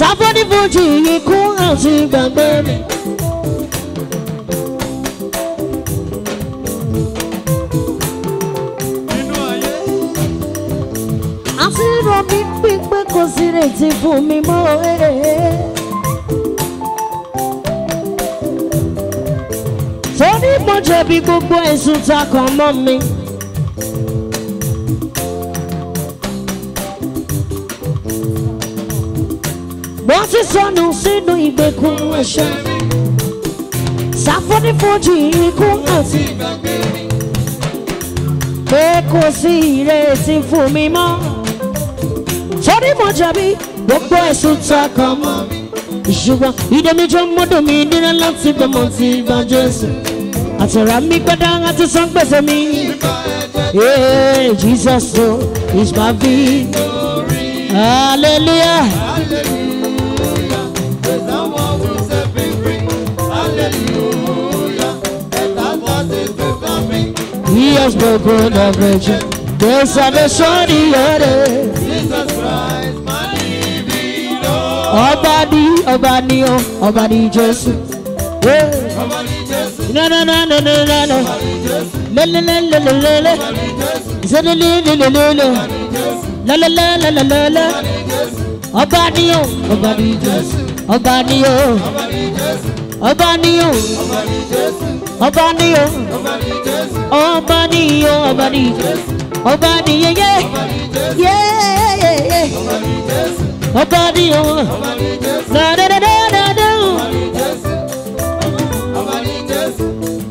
sáfọ́dí fojì ikú àti gbàgbé mi. nínú ayé. àti rọ mi pípé kò sí retí fún mi mọ́ ẹ̀. torí mo jẹ̀bi gbogbo ẹ̀sùn ta kàn mọ́ mi. mo ti sọnù sínú ìgbèkùn ẹ̀ṣẹ̀. sáfọ́nífojì ikú àti pé kò sí ìrètí fún mi mọ́. torí mo jẹ̀bi gbogbo ẹ̀sùn ta kàn mọ́ mi. ṣùgbọ́n ìdẹ́míjọ́ mọ́dọ̀ mi nira láti gbọ́mọ ti bá jésù. àtọ̀rà mi gbọ́dọ̀ àti san gbèsè mi. Yeah, Jesus oh, is my victory. Hallelujah. Hallelujah. The someone who set me free. Hallelujah. And that was it before me. He has broken every chain. There's salvation in your name. Jesus Christ, my living Lord. Ọba ni ọba ni ọ ọba ni Jésù. Yeah. Somebody just, Na na na na na na na. Le le le le le le le. Se le le le le le le. La la la la la la la. Ọba ni ọ ọba ni Jésù. Ọba ni ọ ọba ni ọ ọba ni ọ ọba ni ọ ọba ni Jésù. Ọba ni yẹ yẹ yẹ yẹ yẹ. Ọba ni ọ. Na na na na na na. somebody just.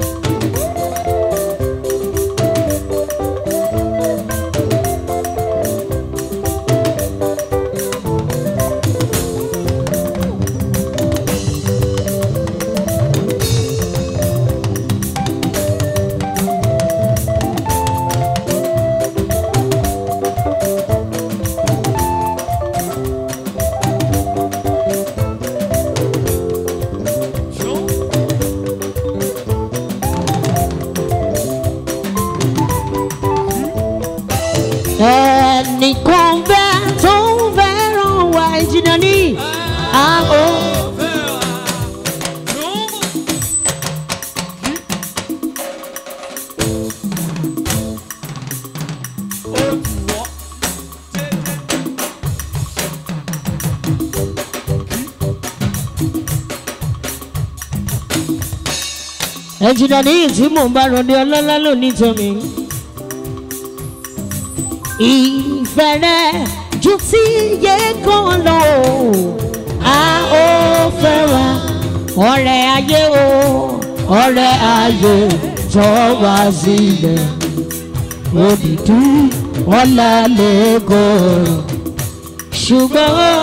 ẹnìkan bẹ́ẹ̀ tó ń fẹ́ràn wa ìjìnà ní àhó. ẹ̀jìnà ní ìtí mò ń bá rọ̀dé ọlọ́lá lónìí tẹ̀mí. ìfẹ́ rẹ̀ ju ti yẹ kan lọ a ó fẹ́ wa ọ̀rẹ́ ayé o ọ̀rẹ́ ayé jọ wá sílẹ̀ òdìdú ọ̀là lẹ́gọ̀ọ́ ṣùgbọ́n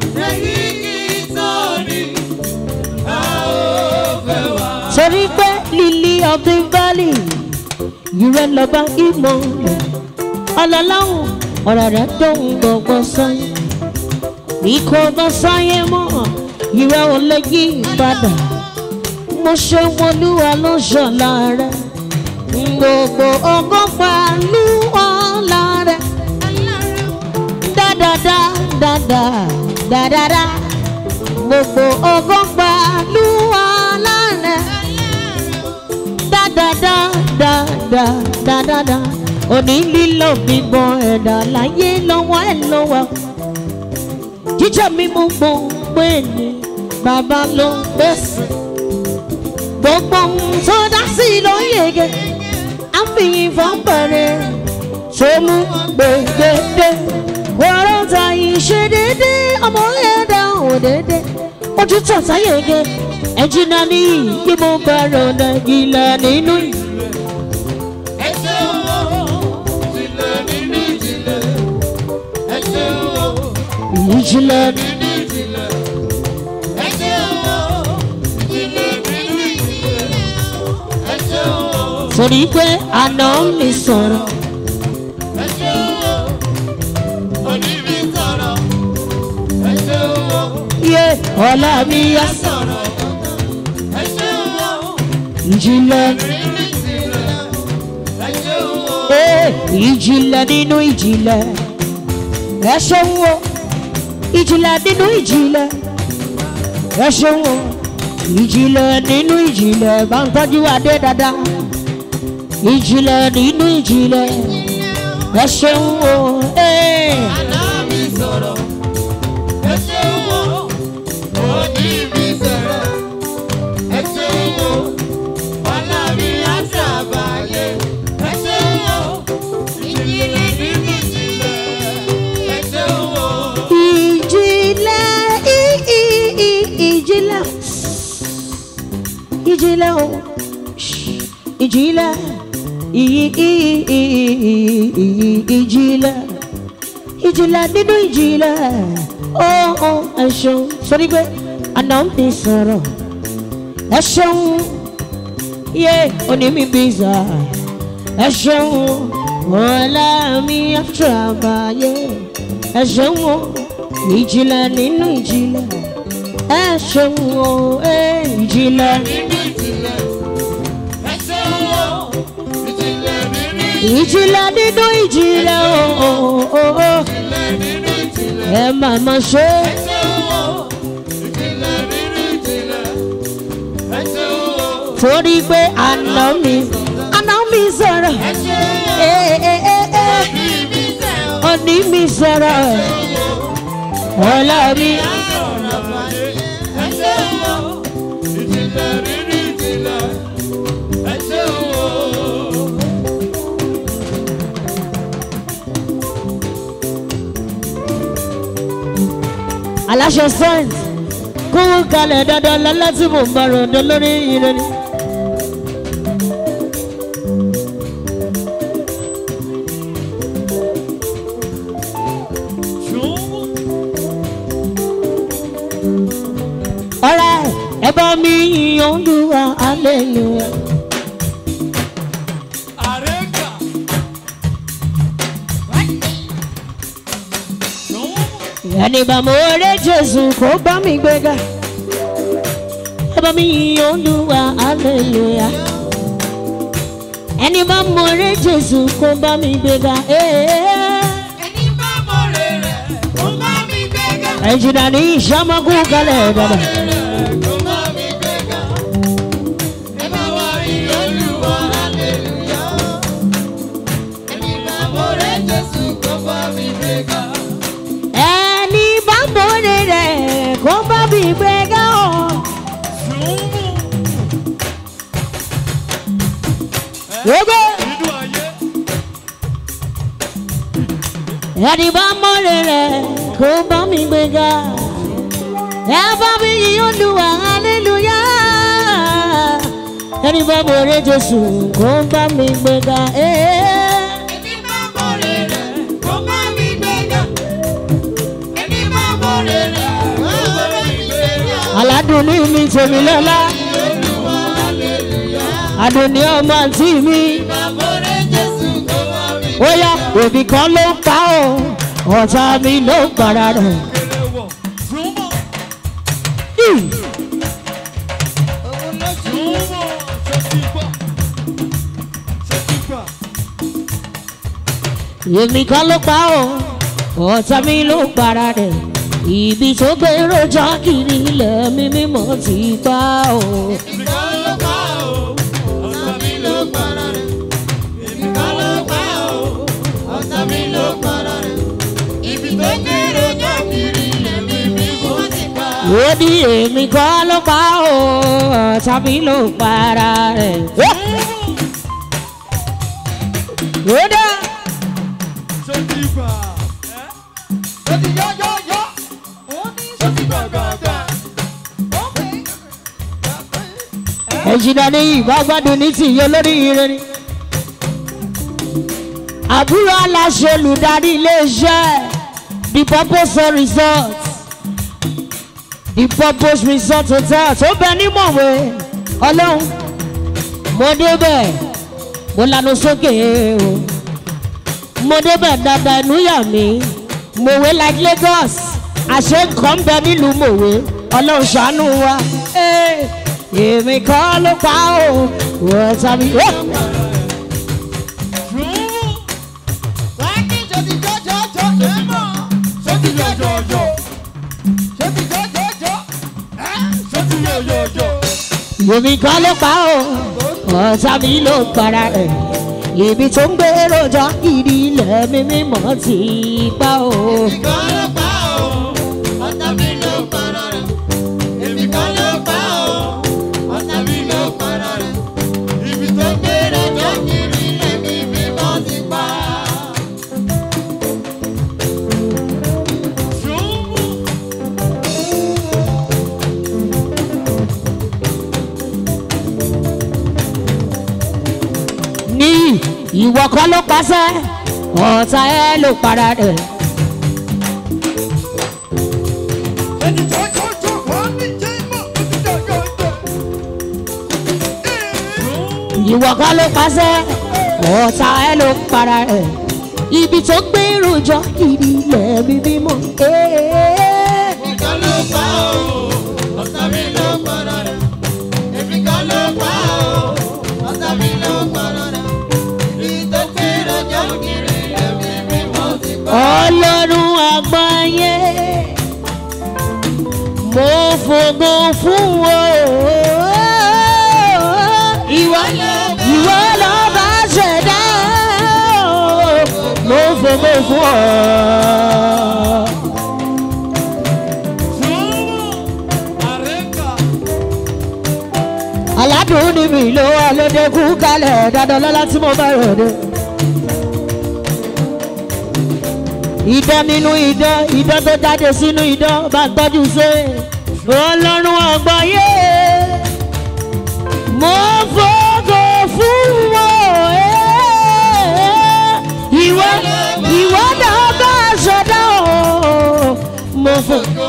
torí pé lily of the valley ìrẹ́ lọ́ba ìmọ̀ ọlọ́láhùn ọ̀rọ̀ rẹ̀ tó ń gbọ̀gbọ̀ sáyé ikọ̀ ọba sáyé mọ́ ìrẹ́ ò lè yí padà mo ṣe wọlúwa ló ṣọ̀la rẹ̀ gbogbo ọgọ́fà lú ọ̀la rẹ̀ dáadáa dáadáa dáadáa gbogbo ọgọ́fà lú ọ̀la rẹ̀ dáadáa dáadáa òní lílọ bíbọ ẹ̀dá láyé lọ́wọ́ ẹ̀ lọ́wọ́ jíjẹ́ mímú gbogbo ẹni bàbá ló ń pèsè gbogbo ohun tó dá sí ló yege àfihàn fọ́nbẹ̀rẹ̀ tó mú gbẹgbẹdẹ wọ́rọ́ ta ìṣe dédé ọmọ ẹ̀dá òdèdè ojú tọ̀tà yege ẹ̀jìnà ní bí mo bá rọ̀nà ìlà nínú yìí. Ẹ ṣeun o, ìjìnlẹ̀ nínú ìjìnlẹ̀. Ẹ ṣeun o, ìjìnlẹ̀ nínú ìjìnlẹ̀. Ẹ ṣeun o, ìjìnlẹ̀ nínú ìjìnlẹ̀. Ẹ ṣeun o, torí pé àná mi sọ̀rọ̀ ẹ ṣeun o, òní mi sọ̀rọ̀. Ẹ ṣeun o, yé ọ̀la mi yá sọ̀rọ̀. Ẹ ṣeun o, ìjìnlẹ̀ nínú ìjìnlẹ̀. Ẹ ṣeun o, ee ìjìnlẹ̀ nínú ìjìnlẹ̀ ẹ ṣeun o ìjìnlẹ̀ nínú ìjìnlẹ̀ ẹ ṣeun o ìjìnlẹ̀ nínú ìjìnlẹ̀ bá ń tọ́jú adé dáadáa ìjìnlẹ̀ nínú ìjìnlẹ̀ ẹ ṣeun o. Hey. Àná mi sọ̀rọ̀, ẹ ṣeun o. Òní mi sọ̀rọ̀, ẹ ṣeun o. Ọlá mi á ṣàbàyè, ẹ ṣeun o. Ìjìnlẹ̀ nínú ìjìnlẹ̀, ẹ ṣeun o. ìjìnlẹ̀ í- í- í- ìjìnlẹ̀ ìjìnlẹ̀ o ìjìnlẹ̀ í- í- í- í- í- ìjìnlẹ̀ ìjìnlẹ̀ nínú ìjìnlẹ̀ ó ó ẹ ṣeun sórí pé àná mi sọ̀rọ̀ ẹ ṣeun yé òní mi bí sà ẹ ṣeun ọ̀la mi àtúràbàyè ẹ ṣeun o ìjìnlẹ̀ nínú ìjìnlẹ̀ ẹ ṣeun o ẹ ìjìnlẹ̀ Nínú ìjìnlẹ̀, ẹ ṣeun o. Ìjìnlẹ̀ nínú ìjìnlẹ̀ nínú ìjìnlẹ̀ o o o o ìjìnlẹ̀ nínú ìjìnlẹ̀. ẹ máa ma ṣe Ẹ ṣeun o. Ìjìnlẹ̀ nínú ìjìnlẹ̀, ẹ ṣeun o. torí pé àná mi àná mi sọ̀rọ̀ Ẹ ṣeun o. ẹ ẹ ẹ ẹ Òní mi sọ̀rọ̀. òní mi sọ̀rọ̀ ọ̀la mi. aláṣẹ science kówó kalẹ̀ dandan lọ́lá tí mò ń bá ròdò lórí ire ni. ọ̀rẹ́ ẹ bá mi yìn Olúwa hallelujah. ẹni bá mo rẹ Jésù kó bá mi gbéga ẹ bá mi yìn Olúwa hallelujah. ẹni bá mo rẹ Jésù kó bá mi gbéga. ẹ̀jìnà ní ìṣàmọ́kù kalẹ̀ dada. ẹni bá mo rẹ rẹ kó bá mi gbéga ọ̀. gbogbo ẹni bá mo rẹ rẹ kó bá mi gbéga. ẹ bá mi yìn Olúwa hallelujah. ẹni bá mo rẹ Jésù kó bá mi gbéga. aládùn ní mi tèmi lọ́lá àdùnní ọmọ àǹtí mi ó yá òbí kan ló ń pa ọ́ ọ̀tá mi ló ń para rẹ̀. Ì, èmi kan ló pa ọ́ ọ̀tá mi ló ń para rẹ̀. ibi tó gbé rojọ́ kiri ilẹ̀ mi mímọ́ ti pa ọ́. ó ní èmi kan ló pa ọ́ ọ̀tá mi ló ń para rẹ̀. ó dá. ẹ̀jìnà ní ìbá gbádùn ní tìyẹ lórí ire ni. àbúrò aláṣẹ olùdarí iléeṣẹ́ the purpose resort the purpose resort hotel tó bẹ ní mọ̀wé ọlọ́run mo débẹ̀ mo lanu sókè o mo débẹ̀ dáadáa inú yà mí mọ̀wé like Lagos àṣẹ nǹkan bẹ nílùú mọ̀wé ọlọ́run ṣàánú wa. Hey èmi kọ́ ló pa ó wọ́n tàbí. Yomi kan ló pa ó, ọ̀tá mi ló para rẹ̀. Ibi tó ń gbé rojọ́ ìdí ilẹ̀ mi mímọ́ ti pa ó. Èmi kan ló pa ọ́, ọ̀tá mi ló para rẹ̀. Èmi kan ló pa ọ́, ọ̀tá mi ló para rẹ̀. Ibi tó gbé lọ́jọ́ kiri lẹ́mí mi mọ́ ti pa. Ní ìwọ kan ló pàṣẹ, ọ̀tá ẹ ló para rẹ̀. Ẹni tó tó tó wọ́n ní jẹ́ mọ́ òtítọ́ gọ́gọ́. ìwọ kan ló pàṣẹ ọ̀tá ẹ ló para rẹ̀ ibi tó gbé rojọ́ ìdí ilẹ̀ mi mímọ́. Èmi kan ló pa ọ́, ọ̀tá mi ló para rẹ̀. Èmi kan ló pa ọ́, ọ̀tá mi ló para rẹ̀. Ibi tó gbé lọ́jọ́ kiri lẹ́mí mi mọ́ ti pa. ọlọ́run àgbáyé mo fògo fún o. ìwọ ìwọ ló bá ṣẹ̀dá o. mo fògo fún ọ. aládùn ni mi ló wà lóde kú kalẹ̀ dandan lọ́la tí mo bá rò dé. idán nínú idán idán tó jáde sínú idán bá tọ́jú ṣe ọlọ́run àgbáyé mo fògo fún wọn ìwọ ìwọ náà bá ṣẹ̀dá o mo fògo.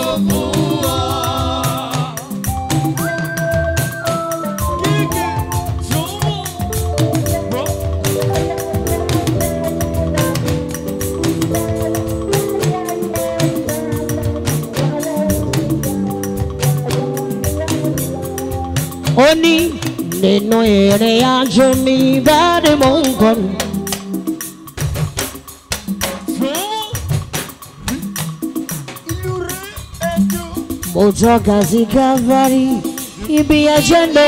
ó ní nínú ìrìn àjò mi bá ní mò ń kọnu. mo tọ́ka sí calvary ibi ẹ̀jẹ̀ lọ.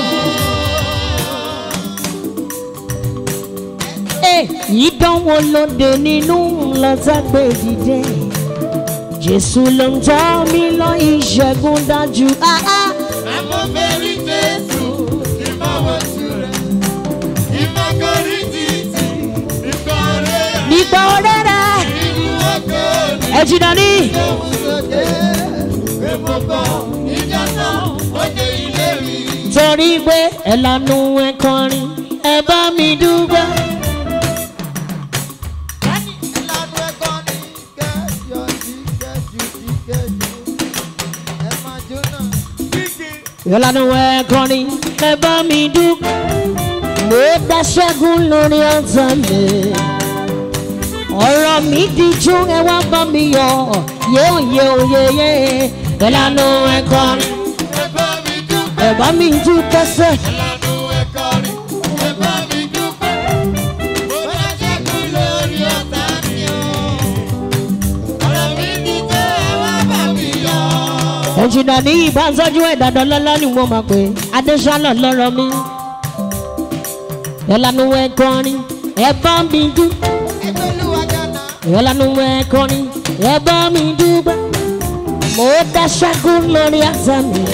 ìdánwò lóde nínú lọ́tàgbé dìde jésù ló ń tọ́ mi lọ ìṣẹ́gun dájú. Ah, ah. Àmọ́ bẹ́rí Jésù, ìmọ̀wọ̀sù rẹ̀, ìmọ̀kọ́rí títì, ìkọ̀rẹ́ rẹ̀, nípa ọ̀rẹ́ rẹ̀ ìlú ọkọ̀ ní ẹ̀jìnà ní. ìṣòwòsòdè, èmọ̀kọ́ ìjọ́sọ́, òde ilé mi. torí pé ẹ lanu ẹ kọrin ẹ bá mi dúpẹ́. Ìlànà ẹ̀kọ́ ní kẹ́jọ sí kẹ́jù sí kẹ́jù, ẹ máa jóná. ẹ lanu ẹ kọrin ẹ bá mi dúpẹ́. mo dá ṣẹ́gun lórí ọ̀tá mi. ọ̀rọ̀ mi díjú ẹ wá bá mi yọ yóò yẹ òye yẹ. ẹ lanu ẹ kọrin Ẹ bá mi dúpẹ́. ẹ bá mi dúpẹ́ sẹ́. Ìlànà ẹ̀kọ́ ní ẹ bá mi dúpẹ́. Mo bá ṣẹ́gun lórí ọ̀tá mi o. Ọ̀rọ̀ mi ti jẹ́ ẹ wá bá mi yọ. ẹ̀jìnà ní ìbánsọ́jú ẹ̀ dandan lọ́lá ni wọ́n máa pè é adéṣálà lọ́rọ̀ mi. ẹ lanu ẹ kọrin ẹ bá mi dúpẹ́. Ẹgbẹ́ olúwa jọ̀nà. ìyọ́lánu ẹ̀kọ́rin ẹ bá mi dúpẹ́ mo dá ṣẹ́gun lórí àṣà mi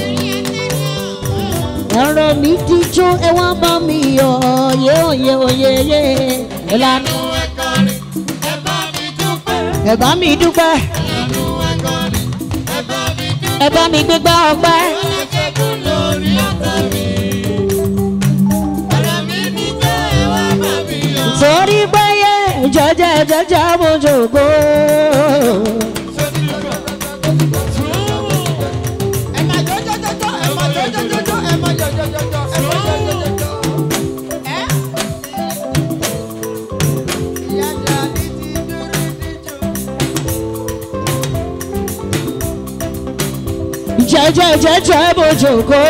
ọ̀rọ̀ mi díjú ẹ wá bá mi yọ yé òye òye yé ìlànà Ìlànà ẹ̀kọ́ ní ẹ bá mi dúpẹ́. ẹ bá mi dúpẹ́ Ìlànà ẹ̀kọ́ ní ẹ bá mi dúpẹ́. ẹ bá mi gbégbá ọpẹ́ Mo bá ṣẹ́gun lórí ọ̀tá mi. Ọ̀rọ̀ mi ti jẹ́ ẹ wá bá mi yọ. torí pé yé jẹjẹ jẹjẹ mo jòkó Ẹ máa jọ jọ jọ jọ, ẹ máa jọ jọ jọ jọ, ẹ máa jọ jọ jọ jọ, ẹ máa jọ jọ jọ jọ. Ẹ́. Ìyá Jàní ti dúró níjó. jẹjẹ jẹjẹ mo jòkó.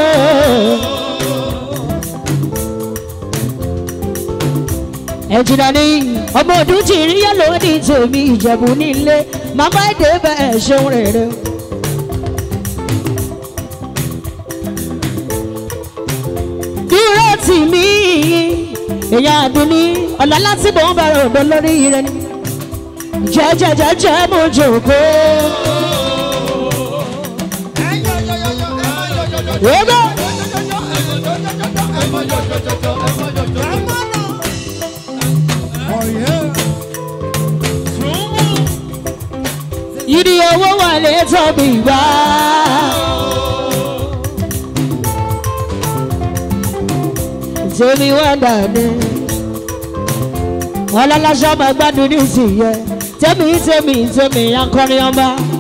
ẹ̀jìnà ni ọmọ ọdún tí rí yẹn lóde tèmi ìjẹ̀bù nílé màmá èdè bẹ́ẹ̀ ṣeun rere. tì mí èèyàn àdúní ọ̀la láti bọ̀ ń bẹ̀rẹ̀ òdo lórí rẹ ni jẹ́jẹ́jẹ́jẹ́ mo jòkó. Ebe. Ìdí owó wọlé tóbi gbà. Tèmi wá dàdé. Ọlọ́láṣọ́ máa gbádùn ní ìsìnyẹ. Tèmi tèmi tèmi akọrin ọba.